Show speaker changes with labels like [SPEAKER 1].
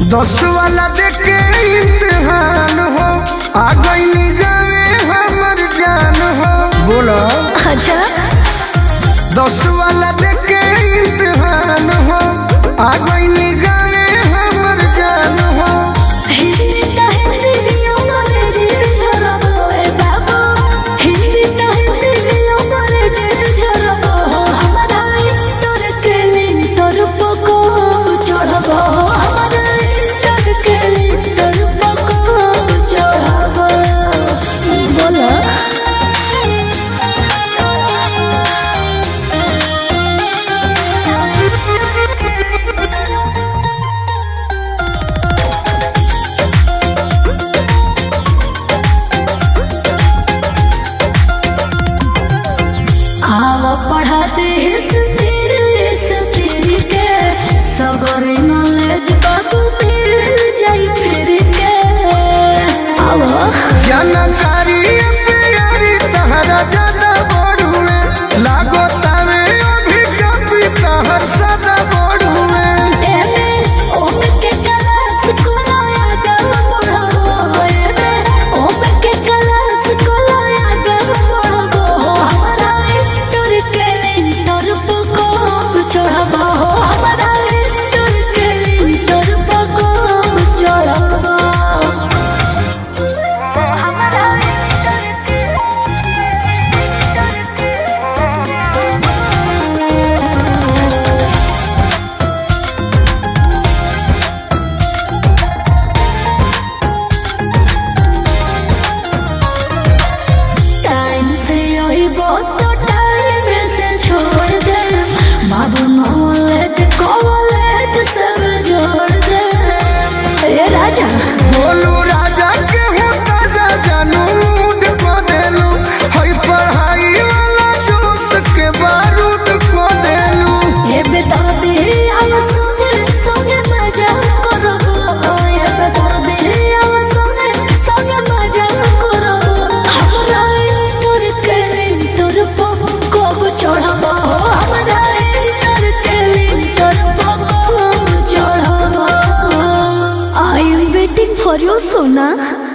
[SPEAKER 1] दस वाला देखे इम्तिहान हो आ गई गावे हमर जान हो बोला
[SPEAKER 2] अच्छा
[SPEAKER 1] दस वाला देखे इम्तिहान हो आ गई गावे हमर जान हो
[SPEAKER 2] हिंदी ता हिंदी दियो मारे जे झरबो ए बाबू हिंदी ता हिंदी दियो मारे जे झरबो हमारा इंटर के लिंटर पको चढ़बो हमारा इंटर के लिंटर पको चढ़बो बोला आवा पढ़ाते हिस्ट्री हिस्ट्री के सबर नॉलेज बाबू मिल जाई फिर के आवा
[SPEAKER 1] जानकारी प्यारी तहरा ज्यादा बढ़ुए लागो तावे अभी कभी तहर सदा बढ़ुए
[SPEAKER 2] एमे ओम के क्लास कोलाया गम पढ़ाबो एमे ओम के क्लास कोलाया गम पढ़ाबो हमारा इंटर के लिंटर पको चढ़ाबो हमारा इंटर के लिंटर पको चढ़ाबो हमारा इंटर के टाइम से यही बहुत टाइम से छोड़ दे बाबू नॉलेज कॉलेज सब जोड़ दे ए राजा
[SPEAKER 1] बोलू राजा के हो ताजा जानू मूड को देलू हई पढ़ाई वाला जोश के बारूद को देलू
[SPEAKER 2] ए बेटा दे आव सुने सुने मजा करबो ए बेटा दे आव सुने सुने मजा करबो हमरा इंटर के लिंटर पो कब चढ़बो हमरा इंटर के लिंटर पो कब चढ़बो I am waiting for your Sona